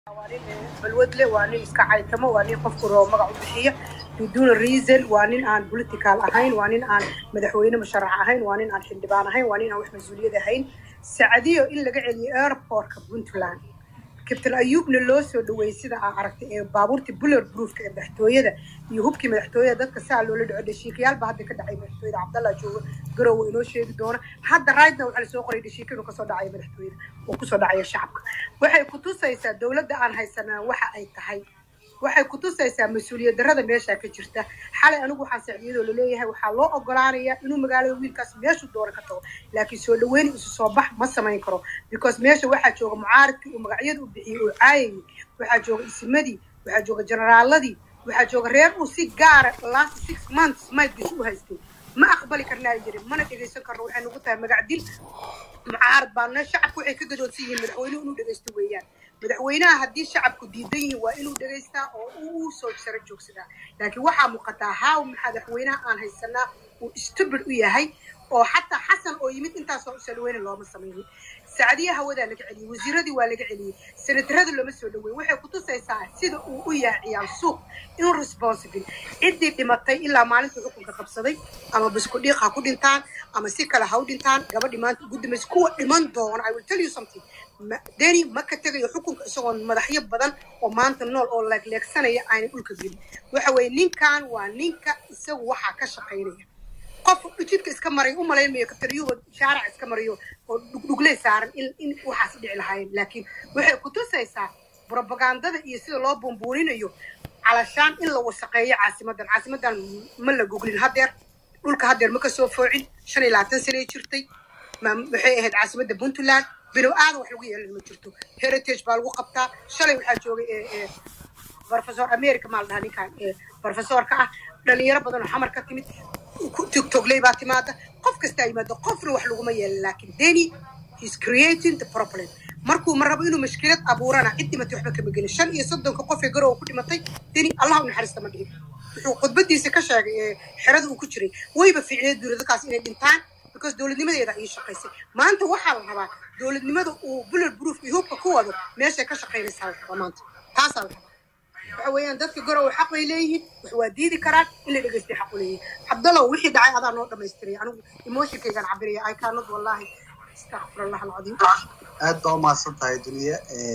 waa nin balwadle waa nin iska caytamo waa nin qofku roo magac u bixiya biduuna reason waa nin aan political ahayn waa nin aan madaxweyne musharax ahayn waa nin aan xildhibaan ahayn waa nin aan wax mas-uuliyad ahayn sacdiyo in laga celiyo airportka puntland kabtan ayuubna loo soo dhaweeyey sida aa aragtay ee baabuurtii buller proofka ee madaxtooyada iyo hubkii madaxtooyada dadka saa loola dhaco dhashiikayaalba hadda ka dhacay madaxtooyada cabdallah jooga garowe inoo sheegi doona hadda raydna waxaa lasoo qoray dhashiika inuu kasoo dhacaya madaxtooyada oo kusoo dhacaya shacabka waxay kutusaysaa dowladda aan haysanaa waxa ay tahay waxay kutusaysaa mas-uuliyad darrada meeshaa ka jirta xalay anigu waxaan sacdiyadoo laleeyahay waxaa loo ogolaanayaa inuu magaalada wiilkaas meeshuu doona ka tago laakiin soo dhaweyn isu soo bax ma samayn karo because meesha waxaa jooga mucaaridkii uu magacyada u bixiyey oo caayayay waxaa jooga isimadii waxaa jooga generaaladii waxaa jooga reer uu si gaara last six months maydkiis u haystay ma aqbali karnaa jirin mana dhegaysan karno waxay nagu tahay magac dil mucaarad baana shacabku waxay ka gadoodsan yihiin madaxweynuhu inuu dhegaysto weeyaan madaxweynaha haddii shacabku diidan yihiin waa inuu dhegaystaa oo uu soo saro joogsadaa laakiin waxaa muuqataa haaw madaxweynaha aan haysanaa uu stubid u yahay oo xataa xasan oo yimid intaasoo usalweyne looma samaynin sacdiya hawadaa laga celiyey wasiiradii waa laga celiyey senatarada looma soo dhaweeyey waxay kutusaysaa sida uu u yahay ciyaal suuq irresponsible ciddii dhimatay ilaa maalinta xukunka qabsaday ama biskudhiiq ha ku dhintaan ama si kale ha u dhintaan gabadhi maanta ugu dambaysa kuwa dhiman doona i will tell you something deni ma ka tegayo xukunka isagoo madaxyo badan oo maanta nool oo leegleegsanaya aanay dhulka gelin waxa weeye ninkan waa ninka isagu waxaa ka shaqaynaya qof jidka iska maray u malaymayo kabtariyuhu shaarac iska marayo oo dhugdhugley saaran in in waxaas dhici lahaayeen laakiin waxay kutusaysaa propagandada iyo sida loo bumbuuninayo calashaan in la wasaqeeyo caasimadan caasimadan ma la goglin hadeer dhulka hadeer ma kasoo foocin shan iyo labaatan sanay jirtay waxay ahayd caasimadda puntland bilow aadan wax lagu yeelan ma jirto heritage baa lagu qabtaa shalay waxaa joogay professor america maa la dhahaa ninkan professorka ah dhalinyaro badan oo xamar ka timid tigtogley baa timaada qof kastaa yimaado qofna wax laguma yeelan laakiin deni is creating the problem markuu ma rabo inuu mashkilad abuurana cid dhimatay waxba kama gelin shan iyo soddonka qof ee garowa ku dhimatay deni allah u naxariista ma dhihin wuxuu khudbadiisa ka sheegay ee xerada uu ku jiray wayba fiicneed duuri dadkaas inay dhintaan because dowladnimadeeda ayay shaqaysay maanta waxaa la rabaa dowladnimada uu bullet proof iyo hubka ku wado meeshay ka shaqaynaysaa la rabaa maanta taasaa la rabaa waxa weeyaan dadka garowe xaq bay leeyihiin wax waa diidi karaan in la dhegaystay xaq u leeyihin cabdallow wixii dhacay adaa noo dhamaystiray anigu emotionkaygaan cabiraya i cannot wallahi astaqfir allah alcadiim aad baa umahadsan tahay duniya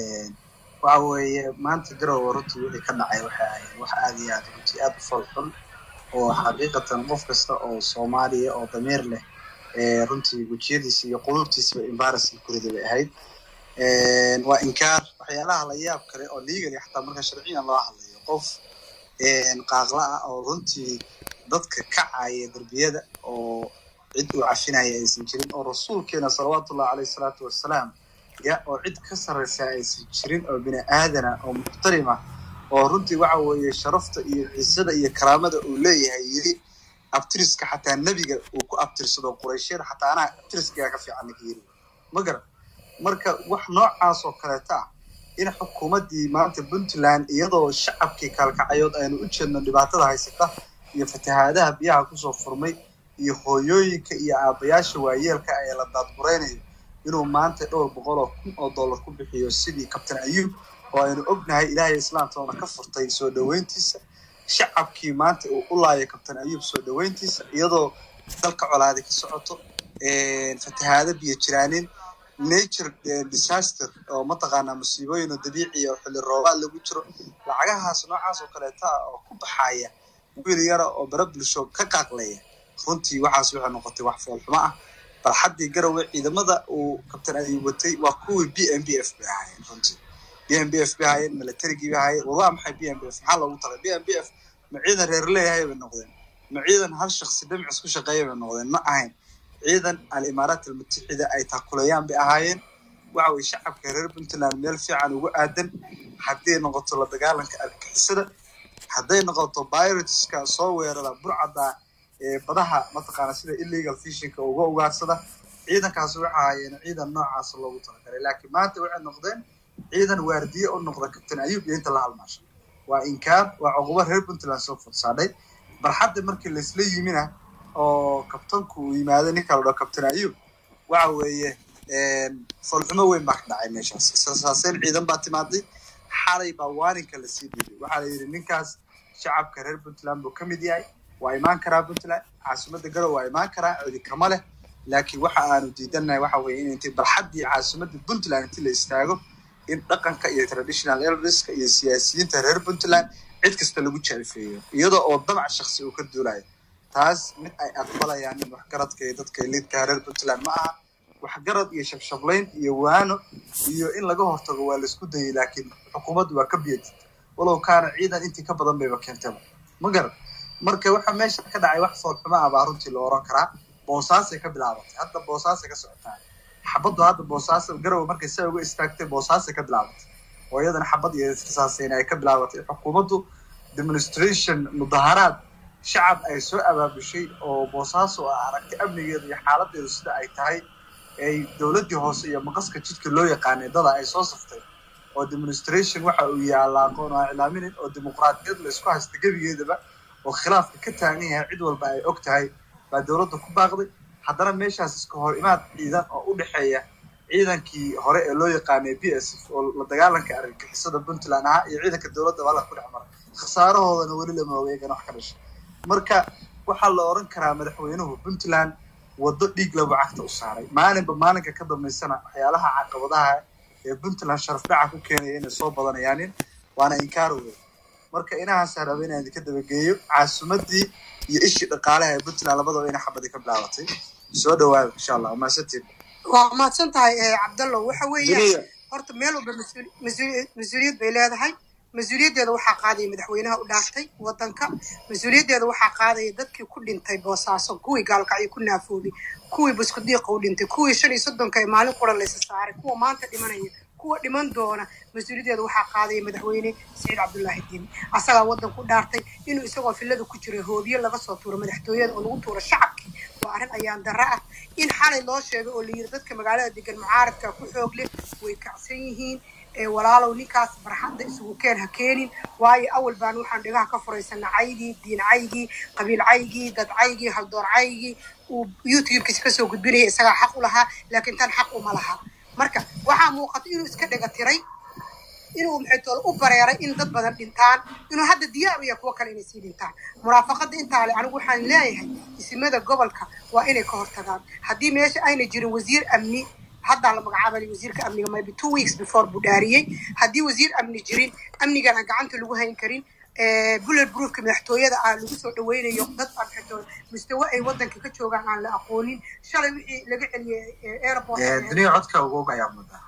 waxa weeye maanta garowe runtii wixii ka dhacay waxay ahayd wax aad iyo aad runtii aad u falxun oo xaqiiqatan qof kasta oo soomaaliya oo dameer leh runtii wejiyadiisa iyo qulubtiisaba embarrassing kurida bay ahayd waa inkaar waxyaalaha la yaab kale oo legally xataa marka sharciyan loo hadlayo qof qaaqla ah oo runtii dadka kacaya derbiyada oo cid uu cafinaya aysan jirin oo rasuulkeena salawaatullahi caleyhi salaatu wassalaam ya oo cid ka sarraysa aysan jirin oo bini aadana oo muxtarima oo runtii waxa weeye sharafta iyo ciisada iyo karaamada uu leeyahay yiri abtiriska xataa nebiga uu ku abtirsado qurayshyada xataa anaa abtiriskagaa ka fiican ninka yiri ma garan marka wax noocaas oo kaleeta ah in xukuumaddii maanta puntland iyadoo shacabkii kaalkacayood aynu u jeedno dhibaatada haysata iyo fatahaadaha biyaha kusoo furmay iyo hooyooyinka iyo aabayaasha waayeelka ee la daadguraynayo inuu maanta dhowr boqol oo kun oo dollar ku bixiyo sidii kabtan ayuub oo aynu ognahay ilaahay islaamtoona ka furtay soo dhaweyntiisa shacabkii maanta uu u laaya kabtan ayuub soo dhaweyntiisa iyadoo dalka colaadi ka socoto fatahaado biyo jiraanin nature disaster oo mataqaanaa musiibooyin oo dabiici oo xilli roobaad lagu jiro lacagahaas noocaas oo kaleeta ah oo ku baxaya wiil yara oo bara bulsho ka qaaqlaya runtii waxaas waxay noqotay wax foolxumo ah barxaddii garowe ciidamada uu kabtan ayuub watay waa kuwii b m b f bay ahaayeen runtii b m b f bay ahaayeen militarigii bay ahaayeen war waa maxay b m b f maxaa loogu talay b m b f ma ciidan reer leeyahay bay noqdeen ma ciidan hal shaksi dhimcis ku shaqeeya bay noqdeen ma ahayn ciidan alimaaraat almutaxida ay taakulayaan bay ahaayeen waxa weye shacabka reer puntland meel fiican ugu aadan hadday noqoto la dagaalanka argixisada hadday noqoto bioritska soo weerara burcadda ee badaha mataqaana sida illegal fishinka uga ugaarsada ciidankaas waxay ahaayeen ciidan noocaas loogu talagalay laakiin maanta waxay noqdeen ciidan waardiye u noqda kabtan ayuub iyo inta la halmaasho waa inkaar waa cuqubo reer puntland soo fursaadhay barxadda markii laisla yimina oo kabtanku uu yimaado ninka la dhao kabtan ayuub waxa weeye foolxumo weyn baa ka dhacay meeshaas israsaaseyn ciidan baa timaaday xalay baa waaninka lasii dhiibay waxaa la yidhi ninkaas shacabka reer puntland buu ka mid yahay waa imaan karaa puntland caasimadda garow waa imaan karaa codi kama leh laakiin waxa aanu diidanahay waxa weeye in intii barxaddii caasimadda puntland intii la istaago in dhaqanka iyo traditional elderska iyo siyaasiyiinta reer puntland cid kasta lagu jeclfeeyo iyadoo oo damac shaksi uu ka duulayo taas mid ay aqbalayaan in waxgaradka iyo dadka liidka reer puntland ma aha waxgarad iyo shabshablayn iyo waano iyo in laga hortago waa laisku dayay laakiin xukuumaddu waa ka biyadid walow kaana ciidan intii ka badan bayba keentaba ma garan marka waxa meesha ka dhacay wax foolxuma ah baa runtii la oran karaa boosaasay ka bilaabatay hadda boosaasay ka socotaa xabaddu hadda boosaaso garowe markay saa uga istaagtay boosaasay ka bilaabatay oo iyadana xabad iyo iskasaasayn ay ka bilaabatay xukuumaddu demonstration mudaharaad shacab ay soo abaabushay oo boosaaso a aragtay amnigeedu iyo xaaladeedu sida ay tahay ay dowladdii hoose iyo maqaska jidka loo yaqaanay dada ay soo saftay oo demonstration waxa uu yaallaa aqoon oo iclaaminin oo dimuqraadiyad la isku haysta gebigeedaba oo khilaafka ka taagan yahay cid walba ay og tahay baa dowladda ku baaqday haddana meeshaas iska hor imaad ciidan oo u dhexeeya ciidankii hore ee loo yaqaanay b s f oo la dagaalanka argagixisada puntland ahaa iyo ciidanka dowladda baa la ku dhex maray khasaarahoodana weli lama ogeegana wax ka dhashay marka waxaa la oran karaa madaxweynuhu puntland waddo dhiig laba cagta u saaray maalinba maalinka ka dambaysana waxyaalaha caqabadaha ee puntland sharaf dhaca ku keenaya inay soo badanayaanin waana inkaarowey marka inahaasa raba inaan idinka dabageeyo caasimadii iyo ishii dhaqaalaha ee puntland labadaba ina xabadii ka bilaabatay soo dhawaada insha allah waa mahadsantiin waa mahadsan tahay cabdallo waxa weeye horta meel walba mas-uul- mas-uul- mas-uuliyad bay leedahay mas-uuliyaddeeda waxaa qaadaya madaxweynaha u dhaaftay wadanka mas-uuliyaddeeda waxaa qaadaya dadkii ku dhintay boosaaso kuwii gaalkacyo ku naafoobay kuwii buskudiiqa u dhintay kuwii shan iyo soddonka ee maalin qura laysa saaray kuwa maanta dhimanaya kuwa dhiman doona mas-uuliyaddeeda waxaa qaadaya madaxweyne saciid cabdullaahi diin asagaa wadanku dhaartay inuu isagoo fillada ku jira hoobiye laga soo tuuro madaxtooyada oo lagu tuuro shacabkii waa arrin ayaan darro ah in xalay loo sheegay oo la yiri dadka magaalada degan mucaaradka ku xoog leh way kacsan yihiin ee walaalow ninkaas barxadda isugu keen ha keenin waayo awal baan waxaan dhigaha ka furaysana caygii diin caygii qabiil caygii dad caygii haldoor caygii uu youtube-kiisa kasoo gudbinaya isagaa xaq u lahaa laakiin tan xaq uma laha marka waxaa muuqata inuu iska dhega tiray inuu maxaytoole u bareeray in dad badan dhintaan inuu hadda diyaar u yahay kuwo kale inay sii dhintaan muraafaqada intaa le anigu waxaan leeyahay isimada gobolka waa inay ka hortagaan haddii meesha ayna jirin wasiir amni haddaa la magacaabay wasiirka amniga maybe two weeks before buu dhaariyey haddii wasiir amni jirin amnigan aan gacanta lagu hayn karin bullet proofka madaxtooyada ah lagu soo dhaweynayo dad aan xitoole mustawe ay wadanka ka joogaan aan la aqoonin shalay wixii laga celiyey airport duniya codka ugoog ayaa mudaa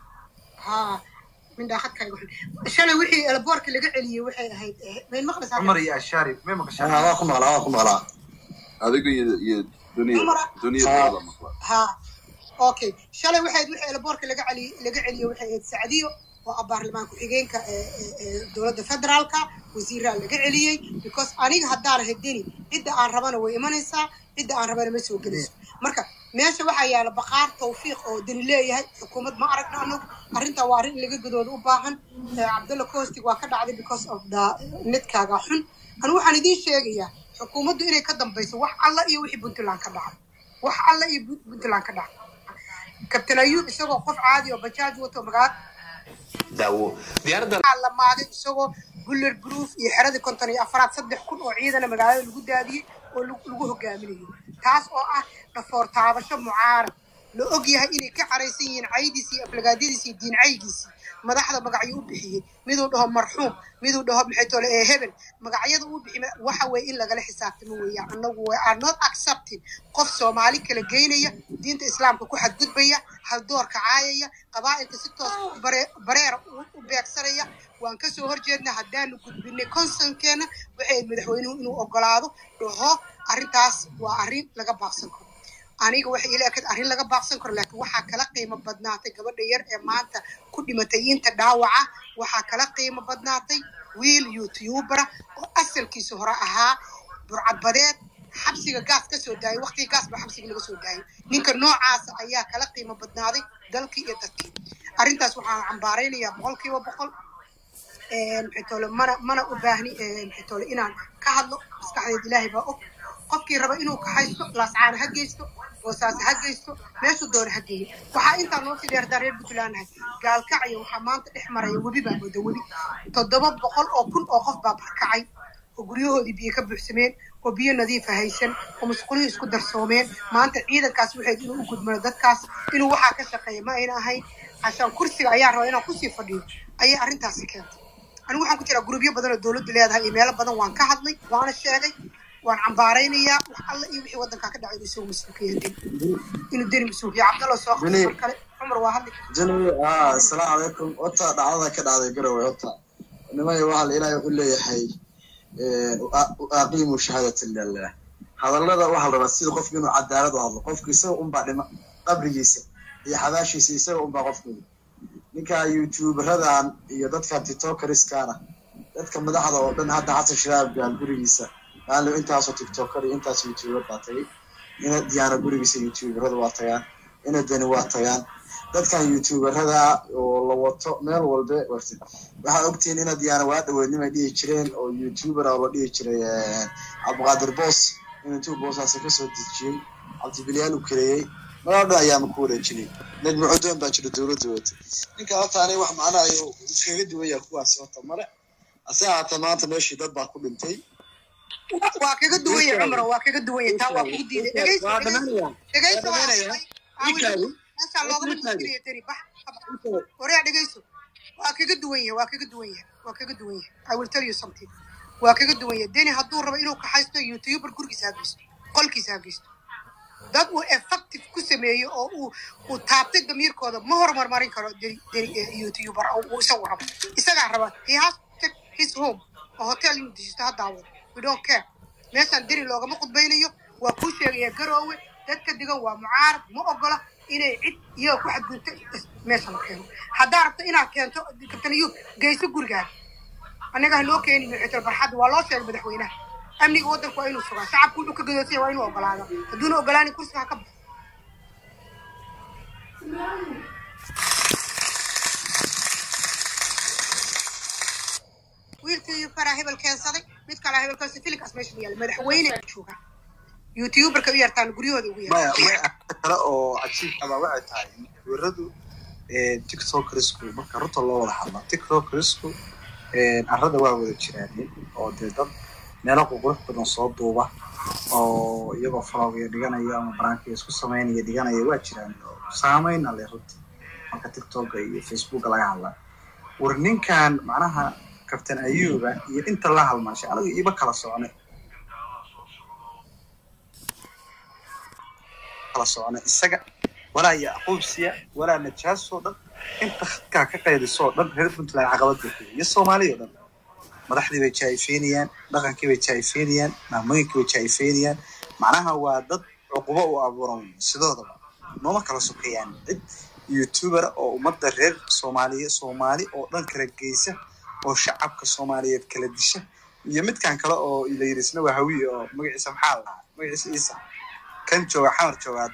ها من داخل كاي شلون وحي البورك اللي قاعد لي وحي هاي من مقدس cumar iyo ashaari may maqashaan waa ku maqlaa waa ku maqlaa adiga iyo iyo duniya Umar- duniyada maqla ها اوكي شلون وحي وحي البورك اللي قاعد لي اللي قاعد لي وحي سعديو وأبار لما كحجينك دولة فدرالك وزير اللي قاعد لي because أنا هدار هديني إذا أنا ربنا وإيمانيسا إذا أنا ربنا مسوي جلس مركا meesha waxaa yaala baqaar tawfiiq oo dani leeyahay xukuumad ma aragna anagu arrintaa waa arrin laga gadooda u baahan cabdalla coastig waa ka dhacday because of the netkaaga xun anu waxaan idiin sheegayaa xukuumaddu inay ka dambayso wax alla iyo wixii puntland ka dhacay wax alla iyo Punt- puntland ka dhacay kabtan ayuub isagoo qof caadi oo bajaaj wato magaala daawo diyaaradda waxaa la maagay isagoo buller proof iyo xeradii konton iyo afaraad saddex kun oo ciidana magaalada lagu daadiyey oo lagu lagu hogaaminayo taas oo ah dhafoor taabasho mucaarad la og yahay inay ka caraysan yihiin caydiisii iyo aflagaadadiisii iyo diin caygiisii madaxda magacyo u bixiyey miduu dhaho marxuum miduu dhaho maxay tole ee hebel magacyada uu bixiy waxa weeye in lagala xisaabtamo weeyaan annagu we are not accepting qof soomaali kala geynaya diinta islaamka ku xadgudbaya haldoorka caayaya qabaa'ilka si toos bare- bareera u u beegsanaya waan kasoo horjeedna haddaanu gudbinay konsankeena waxay ahayd madaxweynuhu inuu ogolaado dhaho arrintaas waa arrin laga baaqsan karo aniga waxay ila ekayd arrin laga baaqsan karo laakiin waxaa kala qiimo badnaatay gabadha yar ee maanta ku dhimatay inta dhaawaca waxaa kala qiimo badnaatay wiil youtubera oo asalkiisa hore ahaa burcadbadeed xabsiga gaas ka soo daayay waqtiga gaas baa xabsiga laga soo daayay ninka noocaasa ayaa kala qiimo badnaaday dalkii iyo dadkii arrintaas waxaan cambaaraynayaa boqolkiiba boqol maxay toole mana mana u baahni maxay toole inaan ka hadlo maskaxdeed ilaahay baa og qofkii raba inuu kaxaysto laascaana ha geysto boosaase ha geysto meeshuu doona ha geeyo waxaa intaa noo sii dheertaa reer puntland nahay gaalkacaya waxaa maanta dhex maraya webi baa mooda webi toddoba boqol oo kun oo qof baa barkacay oo guryahoodii biyo ka buuxsameen oo biyo nadiifa haysan oo musqulihii isku darsoomeen maanta ciidankaas waxayd inuu u gudmano dadkaas inuu waxaa ka shaqeeya ma ayna ahayn cashaan kursiga ayaa raba inaan kusii fadhiyo ayay arrintaasi keentay anigu waxaan ku jiraa gurubyo badan oo dowladdu leedahay iyo meelo badan waan ka hadlay waana sheegay waan cambaaraynayaa wax alle iyo wixii waddankaa ka dhacay inuu isagu mas-uulka yahay deni inuu deni mas-uulka yahay cabdalla soo Deni- mar kale cumar waa hadli jani ah asalaamu calaykum horta dhacdada ka dhacday garowe horta nimay waxaa ilaahay wuxuu leeyahay aqiimu shahaadata lilah hadallada waxaa la rabaa sida qofka inuu cadaalad u hadlo qofka isaga unbaa dhima qabrigiisa iyo xabaashiisa isaga unbaa qofka ninka youtuberadan iyo dadka tiktokeriskana dadka madaxda oo dhan hadda xasan shiraab gaal gurigiisa maalo intaasoo tiktoker iyo intaas youtuber baa tagay ina diyaana gurigiisa youtuberada waa tagaan ina dani waa tagaan dadkan youtuberada oo la wato meel walbe warti waxaa ogtihiin ina diyaana waa dhaweynimay dhihi jireen oo youtuber oo la dhihi jiray cabdiqaadir boos in intuu boosaasi kasoo dejiyey cabdibilyaal u kareeyey malaa dhan ayaama ku wareejinay najmi codoon baa jira dowladda wata ninka horta ani wax macna ayo iskaga duwaya kuwaasi horta male ase haata maanta meeshii dad baa ku dhintay waa kaga duwan yahay cumar waa kaga duwan yahay taa waa kugu diiday dhegeyso waa dhegeyso dhamaanaya dhegeyso waa dhamaanaya. hadlay Awil, meeshaa loogama Ninkaagi. muskilaya tani bax waryaa dhegeyso waa kaga duwan yahay waa kaga duwan yahay waa kaga duwan yahay i will tell you something waa kaga duwan yahay deni hadduu rabo inuu kaxaysto youtuber gurigiisa ha geysto qolkiisa ha geysto dad uu effective ku sameeyo oo uu uu taabtay damiirkooda ma horumarmarin karo deni deni eh, youtuber oo uu isagu rabo isagaa raba he has to take his home oo hotel inuu dejisto ha daawado we don't care meeshaan deni loogama khudbaynayo waa kuu sheegaya garoowe dadka degan waa mucaarad ma ogola inay cid iyaga ku xadgudubto meesha la keeno haddaa rabto inaad keento kabtan ayuub geyso gurigaaga annaga ha loo keeni mixitol barxadda waa loo sheegay madaxweynaha amniga waddanka waa inuu sugaa shacabku wuxuu ka gadoosanya waa inuu ogolaado hadduuna ogolaanin kursiga ha ka baxo wiilkii faraa hebel keensaday mid kalaa hebel keensaday filinkaas meesha ma yaala madaxweyne jooga youtuberka u yartaan guryahooda ugu maya yartaan maya kale oo cajiib abaa waxay tahay weeradu tiktokersku marka runta loo wada hadla tiktokersku arrada waa wada jiraan oo dee dad meelo qurqurux badan soo duuba oo iyagoo falogaya dhiganaya ama baraankiya isku samaynaya dhiganaya waa jiraan oo saameyna leh runtii marka tiktoka iyo facebooka laga hadla war ninkan macnaha kabtan ayuba iyo inta la halmaashay aniga iba kala socnay kala socnay isaga walaa yacquubsiya walaa najaasoo dhan inta khadkaa ka qaydisoo dhan reer puntland caqabad bay ku yihiin iyo soomaaliya oo dhan madaxdii bay jaayfeynayaan dhaqankii bay jaayfeynayaan maamooyinkii bay jaayfeynayaan macnaha waa dad cuqubo u abuuran sidoodaba nooma kala sokayaan cid youtuber oo ummadda reer soomaaliya soomaali oo dhan kala geysa oo shacabka soomaaliyeed kala disha iyo midkan kale oo la yidhi isna waa hawiye oo magaciisa maxaa la dhahaa magaciisa iisa kan jooga xamar joogaad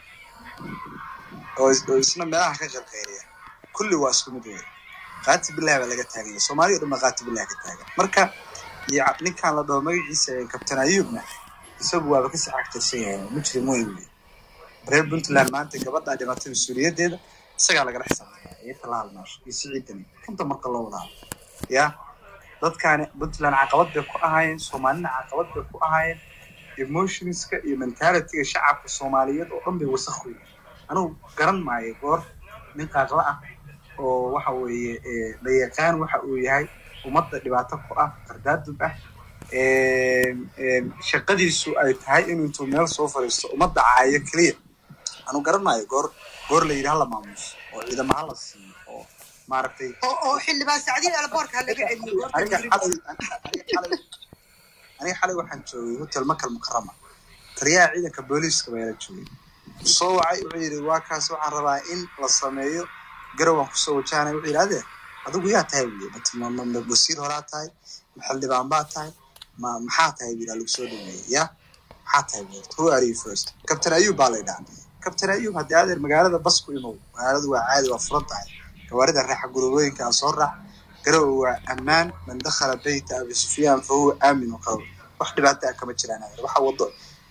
oo is- oo isna meelaha ka qalqeeriya kulli waa isku mid weeye qaati billahi baa laga taaganya soomaaliya o dhan baa qaati billahi ka taagan marka iyo ca- ninkan la dhaho magaciisa ee kabtan ayuubna isagu waaba kasii cagtirsan yahay mujrim weyn wey reer puntland maanta gabadhaa dhimatay mas-uuliyadeeda isagaa lagala xisaabtaya iyo talaal maasho iyo siciidani runta marka loo wada hadlo ya dadkaani puntland caqabad bay ku ahaayeen soomaalina caqabad bay ku ahaayeen emotionska iyo mentalityga shacabka soomaaliyeed oo dhan bay wasakh weyn anugu garan maayo goor nin qaaqla ah oo waxa weeye eh, la yaqaan waxa uu yahay ummadda dhibaato ku ah qardaadub ah Een, een, shaqadiisu ay tahay inuu intuu meel soo fadhiisto ummadda caayo keliya anu garan maayo goor goor la yidhi hala maamuso oo ciidamo hala siiyo oo maaragtay oo oo xildhibaan sacdiin elboorka ha laga celiyo goorta aniga mudriga xalay aniga xalay aniga xalay waxaan joogay hotel makal mukarama taliyaha ciidanka booliiska baa ila joogay soo wacay wuxuu yidhi waa kaas waxaan rabaa in la sameeyo garowan kusoo wajahanay wuxuu yidhi ade adigu yaa tahay wiil ma ma ma wasiir horaa tahay ma xildhibaan baa tahay ma maxaa tahay wiil lagu soo dhaweeyey ya maxaa tahay wiil who are you first captain ayub baa la yidhaha captain ayub haddii adeer magaalada bas ku imow magaaladu waa caadi waa furan tahay gawaarida raaxa gurubooyinka aa soo raac garow waa ammaan man dakhala beyta abi sufyaan fa huwa aamin qawl wax dhibaato ah kama jiraan adeer waxa wado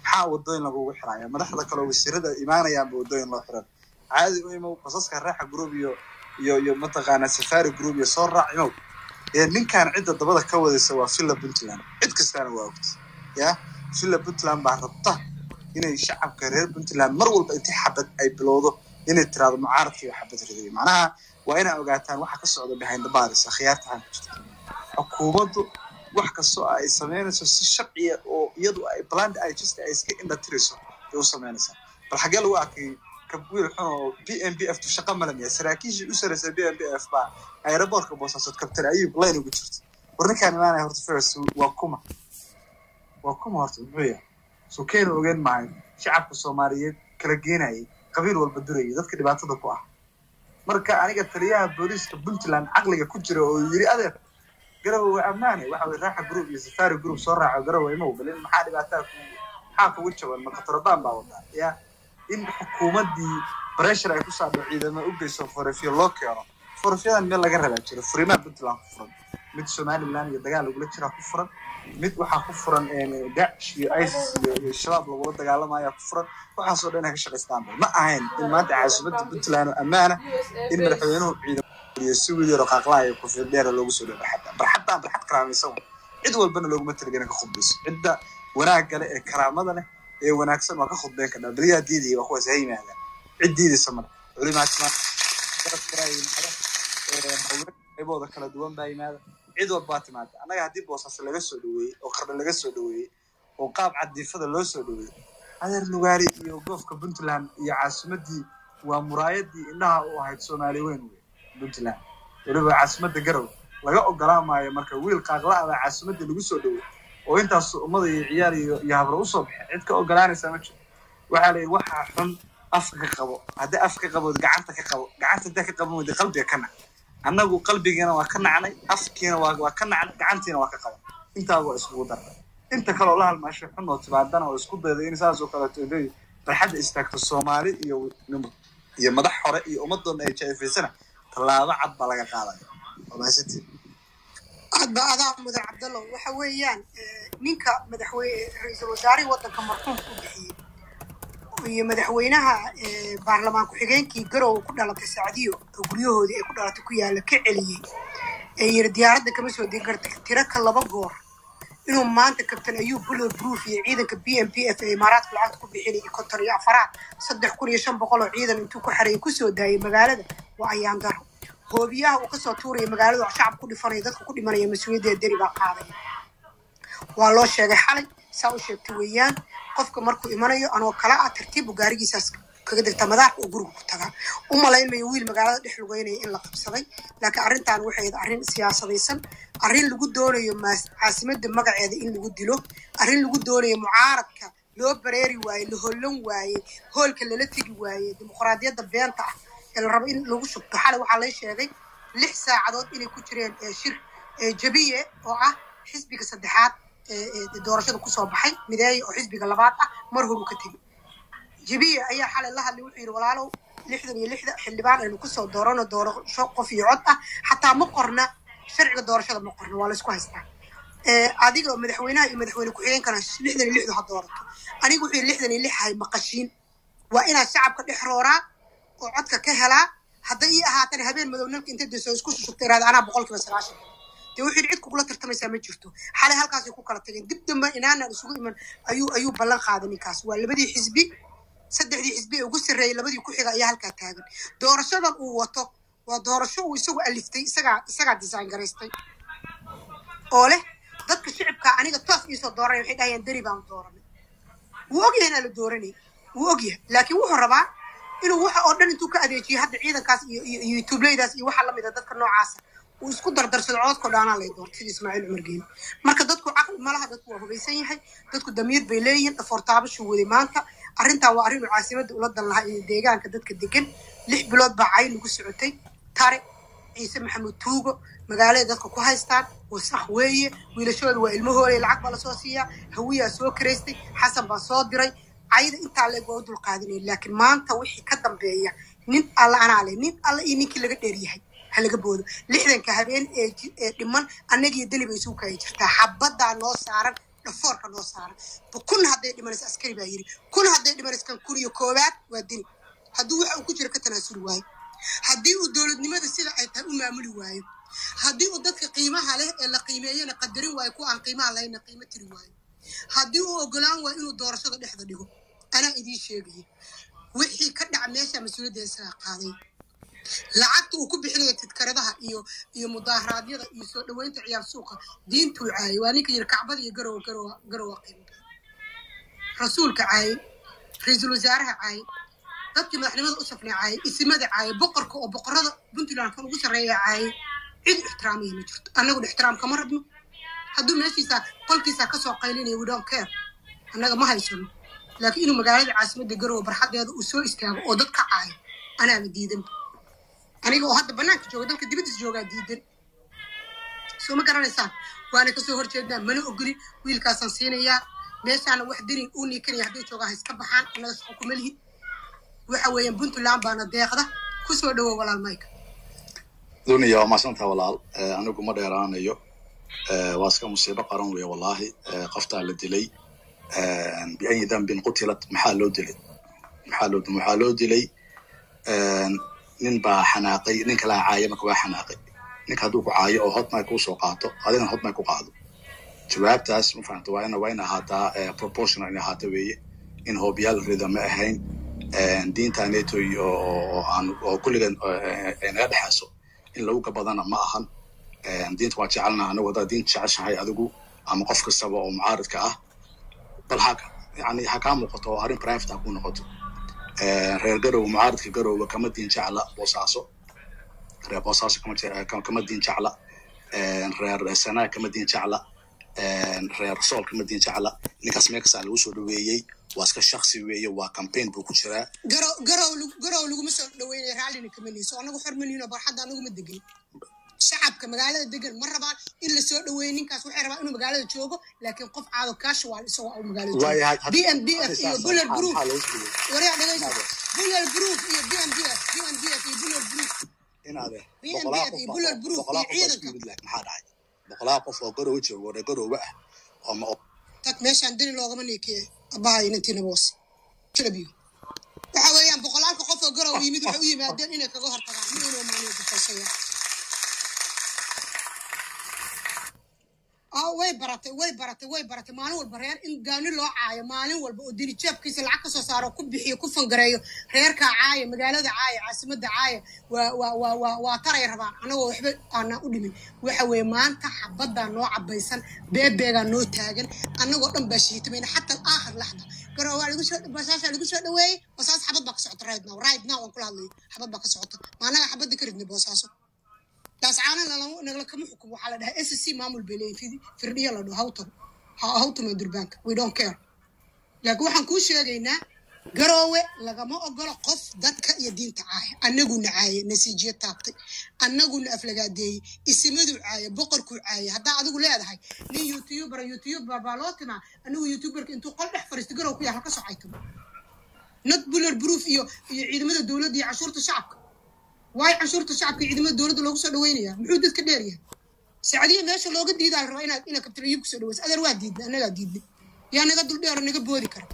maxaa wadooyin lagugu xiraya madaxda kale wasiirada imaanayaanba wadooyin loo xiran caadi u imow basaska raaxa group iyo iyo iyo mataqaanaa safari group iyo soo raac imow ee ninkan cidda dabada ka wadaysa waa villa puntland cid kastaana waa ogta ya villa puntland baa rabta inay shacabka reer puntland mar walba intii xabad ay bilowdo inay tiraado mucaaradkii waa xabad riday macnaha waa inaa ogaataan waxa ka socda behind the bars akhyaartahan ku jirta xukuumaddu wax kastoo ay samaynayso si sharciya oo iyadu ay bland ay just ay iska indhatirayso ay u samaynaysaa bal xaggee lagu arkay wiil xun oo b m b f tu shaqa malamiya saraakiishii u saraysa b m b f baa aeroboortka boosaasood kabtan ayub line ugu jirta war ninkaan imaanaya horta fers waa kuma waa kuma horta muxuu yahay soo keena ogeyn maayo shacabka soomaaliyeed kala geenayay qabiil walba durayay dadka dhibaatada ku ah marka aniga taliyaha booliiska puntland caqliga ku jira oo yiri adeer garowe waa ammaane waxa weye raaxa group iyo safari group soo raaco garowe imow balin maxaa dhibaataa ku maxaa kugu jaban ma katarabaan baa wadaa ya in xukuumaddii pressure ay ku saadho ciidamo u geyso forefyo loo keeno forefyadan meel laga rabaa jiro furimaha puntland ku furan mid somaliland iyo dagaal lagula jiraa ku furan mid waxaa ku furan dacish iyo isis iyo iyo shabaab lagula dagaalamaya ku furan waxaasoo dhan ay ka shaqaystaan ma ahayn in maanta caasimadda puntland oo ammaana in madaxweynuhu ciidamo iyo si wiil yaro qaaqlaaya kufiyad dheera loogu soo dhow barxadda barxaddaan barxad karaamaysan cid walbana looguma talagelin ka khudbayso cidda wanaagga leh ee karaamada leh ee wanaagsan waa ka khudbayn kadhaa beriyaa diidaya waa kuwaas ha yimaadaan cid diidaysa male culimaadkimaa qaybooda kala duwan baa yimaada cid walbaa timaada annaga haddii boosaas laga soo dhaweeyey oo qardha laga soo dhaweeyey oo qaab cadiifada loo soo dhaweeyey adeer lugaari iyo goofka puntland iyo caasimadii waa muraayadii indhaha u ahayd soomaali weyn wey puntland weliba caasimadda garow laga ogolaan maayo marka wiil qaaqla-ada caasimadii lagu soo dhawey oo intaas ummada iyo ciyaar iyo iyo habro usoo baxay cid ka ogolaanaysaa ma jiro waxaa la yidhi waxaa xun afka ka qabo haddii af ka qabood gacanta ka qabo gacanta haddii ka qaban weyda qalbiga ka nac annagu qalbigiina waa ka nacnay afkiina waa waa ka nacnay gacantiina waa ka qaban intaa waa iskugu darnay inta kaloo la halmaashay xun oo tibaadana oo isku dayday in saas oo kaleeto inay barxadda istaagto soomaali iyo iyo madax hore iyo ummadoona ay jaafaysana tallaabo cad baa laga qaadaya waa mahadsantiin hadda adaa mudan cabdallo waxa weeyaan ninka madaxweyne ra-iisul wasaarihii waddanka marxuumka u bixiyey iyo madaxweynaha baarlamaan ku-xigeenkii garowe ku dhalatay sacdiyo oo guryahoodii ay ku dhalatay ku yaalla ka celiyey ee yiri diyaaradda kama soo degi karta tiro ka laba goor inuu maanta kabtan ayuu buller proof iyo ciidanka b m p f ee imaaraadka lacagta ku bixinaya konton iyo afaraad saddex kun iyo shan boqol oo ciidan intuu ku xareeyay kusoo daayay magaalada waa ayaan daro hoobiyaha uu kasoo tuuraya magaalada shacab ku dhifanaya dadka ku dhimanaya mas-uuliyaddeeda deri baa qaadaya waa loo sheegay xalay saa u sheegtay weeyaan qofka markuu imanayo anoo kala ah tartiibu gaarigiisaas kaga degta madaarka oo guriga ku tagaa u malaynmayo wiil magaalada dhex lugeynaya in la qabsaday laakiin arrintan waxay ahayd arrin siyaasadaysan arrin lagu doonayo caasimadda magaceeda in lagu dilo arrin lagu doonayo mucaaradka loo bareeri waaye la hollan waaye hoolka lala tegi waaye dimuqraadiyadda beenta ah ee la rabo in lagu shubto xalay waxaa lay sheegay lix saacadood inay ku jireen shir jabiye oo ah xisbiga saddexaad doorashada kusoo baxay mideeye oo xisbiga labaad ah mar horu ka tegi jabiye ayaa xalay la hadlay wuxuu yidhi walaalow lixdan iyo lixda xildhibaan aynu kusoo doorano doorasho qof iyo cod ah xataa ma qorna sharciga doorashada ma qorna waa laysku haystaa adiga madaxweynaha iyo madaxweyne ku-xigeenkana lixdan iyo lixdu ha doorato aniga wuxuu yidhi lixdan iyo lix hay maqashiin waa inaad shacabka dhex rooraa oo codka ka helaa hadday ii ahaatana habeen madow nalka inta deso isku shushubta iraada anaa boqolkiiba sagaashan dee wuxuu cid kugula tartamaysaa ma jirto xalay halkaasay ku kala tageen dib dambe inaanaan isugu iman ayuu ayuu ballan qaaday ninkaas waa labadii xisbi saddexdii xisbi ee ugu sarreeyay labadii ku xiga ayaa halkaa taagan doorashadan uu wato waa doorasho uu isagu aliftay isagaa isagaa design garaystay oo leh dadka shicibka aniga toos iisoo dooranay waxay dhahayaan deri baan dooranay wuu ogyahay inaa la dooranay wuu ogyahay laakiin wuxuu rabaa inuu waxa oo dhan intuu ka adeejiyo hadda ciidankaas iyo iyo youtubeleydaas iyo waxa lamid a dadka noocaasa uu isku dardarsado codadkao dhaanaa lay doortay sida ismaaciil cumar geeni marka dadku caqli malaha dadku waa hubaysan yahay dadku damiir bay leeyihiin dhafoortaabashuu waday maanta arrintaa waa arrin uu caasimadda ula dan lahaa iyo deegaanka dadka degan lix bilood baa cay lagu socotay tare ciise maxamuud tuugo magaalada dadka ku haystaan wasakh weeye wiilashooda waa ilmahooda lacag baa lasoo siiyaa hawiyaa soo karaystay xasan baa soo diray cayda intaa leeg waa u dulqaadinaya laakiin maanta wixii ka dambeeya nin alla anaa leh nin alla iyo ninkii laga dheeryahay ha laga boodo lixdanka habeen ee dhiman annagiyo deli bay isugu kaya jirtaa xabaddaa noo saaran dhafoorka noo saara kun hadday dhimanayso askari baa yiri kun hadday dhimanayso kan kun iyo koowaad waa dini hadduu waxa uu ku jiro ka tanaasuli waayo haddii uu dowladnimada sida ay tahay u maamuli waayo haddii uu dadka qiimaha leh ee la qiimeeyana qadarin waayo kuwa aan qiimaha lahayna qiimo tiri waayo haddii uu ogolaan waayo inuu doorashada dhexda dhigo anaa idiin sheegaya wixii ka dhaca meesha mas-uuliyadda isagaa qaaday lacagta uu ku bixinaya tidkaradaha iyo iyo mudaharaadyada iyo soo dhaweynta ciyaar suuqa diintuu caayay waa ninka yiri kacbada iyo garowa garowa garowa qiimo rasuulka caayay ra-iisul wasaaraha caayay dadkii madaxnimada u safnay caayay isimada caayay boqorka oo boqorada puntland kan ugu sarreeya caayay cid ixtiraamaya ma jirto annaguna ixtiraam kama rabno hadduu meeshiisa qolkiisa kasoo qaylinaya we don't care annaga ma haysano laakiin inuu magaalada caasimadda garowe barxadeeda uu soo istaago oo dad ka caayo anaaba diidan aniga oo hadda banaanka jooga dalka dibaddiis joogaa diidan soo ma garanaysaan waana kasoo horjeednaa mana ogolin wiilkaasaan siinayaa meeshaana wax deni uu niikanaya hadday joogaa ha iska baxaan annaga shaqo kuma lihid waxa weeyaan puntland baana deeqda kusoo dhawow walaal mayka duniya waa maadsantaha walaal Eh, anigu ma dheeraanayo Eh, waa iska musiibo qaran weeye wallaahi Eh, qoftaa la dilay Eh, biayi dambin qutilat maxaa loo dilay maxaa loo waxaa loo dilay Eh, nin baa xanaaqay nin kalaa caaya marka waa xanaaqay ninka hadduu ku caayo oo hotmay kuu soo qaato adigana hotmay ku qaado jawaabtaas ma fahamta waa ina waa in ahaataa eh, proportional in ahaata weeye in hoobiyaal rida ma ahayn Eh, diinta neto iyo oo aan oo kulligan eh, ay naga dhexayso in lagu gabadana ma ahan Eh, diinta waa jecelnaha anagu haddaad diinta jeceshahay adigu ama qof kastaba oo mucaaridka ah bal ha yani ha kaa muuqato oo arrin private ha ku noqoto Eh, reer garowe mucaaridka garowe kama diin jecla boosaaso reer boosaaso kama je- kama- kama diin jecla Eh, reer sanaa kama diin jecla Eh, reer sool kama diin jecla ninkaas meekasaa lagu soo dhaweeyey waa iska shaksi weeye waa campaign buu ku jiraa garow garow lagu- garow laguma soo dhaweynaya raallina kama nihiso anagu xormaniino barxadda anaguma degan shacabka magaalada degan ma rabaan in la soo dhaweeyo ninkaas waxay rabaan inuu magaalada joogo laakiin qof caado casual isagoo au magaalada joogo waayahay b n b f iyo buller proof maxaa loo siiyey waryaa dhagayso buller proof iyo b n b f b n b f iyo buller proof inaade BNB boqolaa iyo qof Buller Proof boqolaa iyo qof baa isku ciidanka. yimid laakiin maxaa dhacay boqolaa qof oo garowe jooga oo reer garowe ah oo ma tag meeshaan deni loogama niikiye abahay inantiina boos jalabiyo waxa weeyaan boqolaalka qof oo garow yimid waxay u yimaadeen inay kaga hortagaan ma inuu maaniyo difaysayaa ah way baratay way baratay way baratay maalin walba reer in gaani loo caayo maalin walba oo deni jeebkiisa lacag kasoo saaro ku bixiyo ku fangareeyo reerkaa caaya magaalada caaya caasimadda caaya waa waa waa waa waa taray rabaan anagoo waxba aanaa u dhimin waxa weeye maanta xabaddaa noo cabaysan beebeegaa noo taagan annagoo dhan baa shiitamayna xataa aakhir laxda garow waa lagu soo basaashaa lagu soo dhaweeyey basaas xabad baa ka socota right now right now waan kula hadlayo xabad baa ka socota maanaga xabadda ka ridnay boosaaso daascaana nagala kama xukumo waxaa la dhahaa s c maamul bay leeyihin firdhiya la dhaho hawtam hawtama durbaanka we don't care laakiin waxaan kuu sheegaynaa garoowe lagama ogolo qof dadka iyo diinta caaya annaguna caaye nasiijiyo taabtay annaguna aflagaadeeyey isimaduu caaye boqorkuu caaye haddaa adigu leedahay nin youtuber youtuber baa loo timaa anigu youtuberka intuu qol dhex fariisto garow ku yaal halka socayto not buller proof iyo iyo ciidamada dowladda iyo cashuurta shacabka waayo canshuurta shacabka iyo ciidamada dowladda loogu soo dhaweynayaa muxuu dadka dheeryahay sacdiya meesha looga diidaa la rabaa inaad inaad kabtiro iib kusoo dhaweysa adeer waa diidna annagaa diidnay yaa naga dul dheero naga boodi kara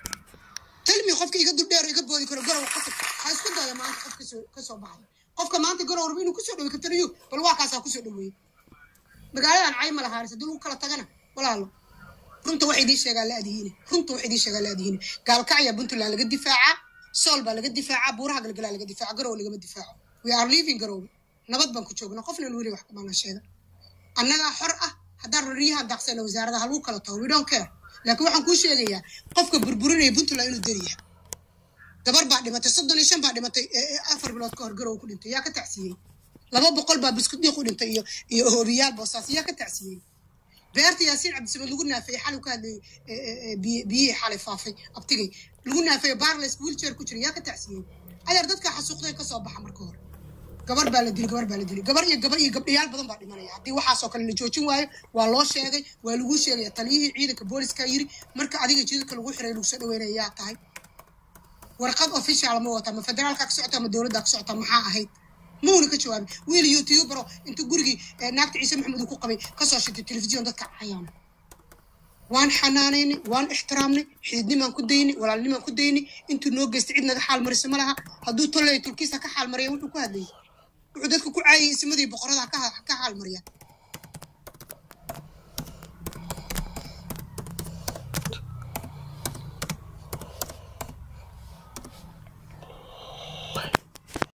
talmi qofka iga dul dheero iga boodi karo garow qofka ha isku daya maanta qof kasoo kasoo baxay qofka maanta garow raba inuu kusoo dhaweey kabtiro iib bal waa kaasaa kusoo dhaweeyey magaaladan cayma lahaaris haddii lagu kala tagana walaalo runta wax idiin sheegaa la adihiine runta wax idiin sheegaa la adihiine gaalkacya puntland laga difaacaa sool baa laga difaacaa buuraha galgalaa laga difaaca garow lagama difaaco we are living garow nabad baan ku joogna qofna weli wax kumana sheega annagaa xor ah haddaan rariyaha daaqsana wasaarada ha lagu kala tago we don't care laakiin waxaan kuu sheegayaa qofka burburinaya puntland inuu dariyaha gabar baa dhimatay soddon iyo shan baa dhimatay ee- ee afar bilood ka hor garow ku dhintay yaa ka tacsiyey laba boqol baa biskuddiiq u dhintay iyo iyo hoobiyaal boosaas yaa ka tacsiyey beerta yaasiin cabdisamed lagu naafeeyey xalay ka hadlayay ee- ee- ee biyi- biyihii xalay faafay abtigay lagu naafeeyo barles wheelchair ku jira yaa ka tacsiyey adeer dadka xasuuqday ka soo baxa marka hore gabar baa la dilay gabar baa la dilay gabar iyo gabar iyo gabdhayaal badan baa dhimanaya haddii waxaasoo kale la joojin waayo waa loo sheegay waa lagu sheegaya taliyihii ciidanka booliska yiri marka adiga jidadka lagu xiray lagu soo dhaweynaya yaa tahay warqad official ma wata ma federaalka ka socota ma dowladda ka socota maxaa ahayd muuna ka jawaabin wiil youtubero intuu gurigii eh, naagta ciise maxamed uu ku qabay kasoo shitay telefisyon dadka cayaan waan xanaanaynay waan ixtiraamnay xididnimaan ku daynay walaalnimaan ku daynay intuu noo geystay cid naga xaal marisa ma laha hadduu tolley tulkiisa ka xaal mariya wuxuu ku hadlayay wuxuu dadka ku caayay isimadii boqorada ka ka xaal mariya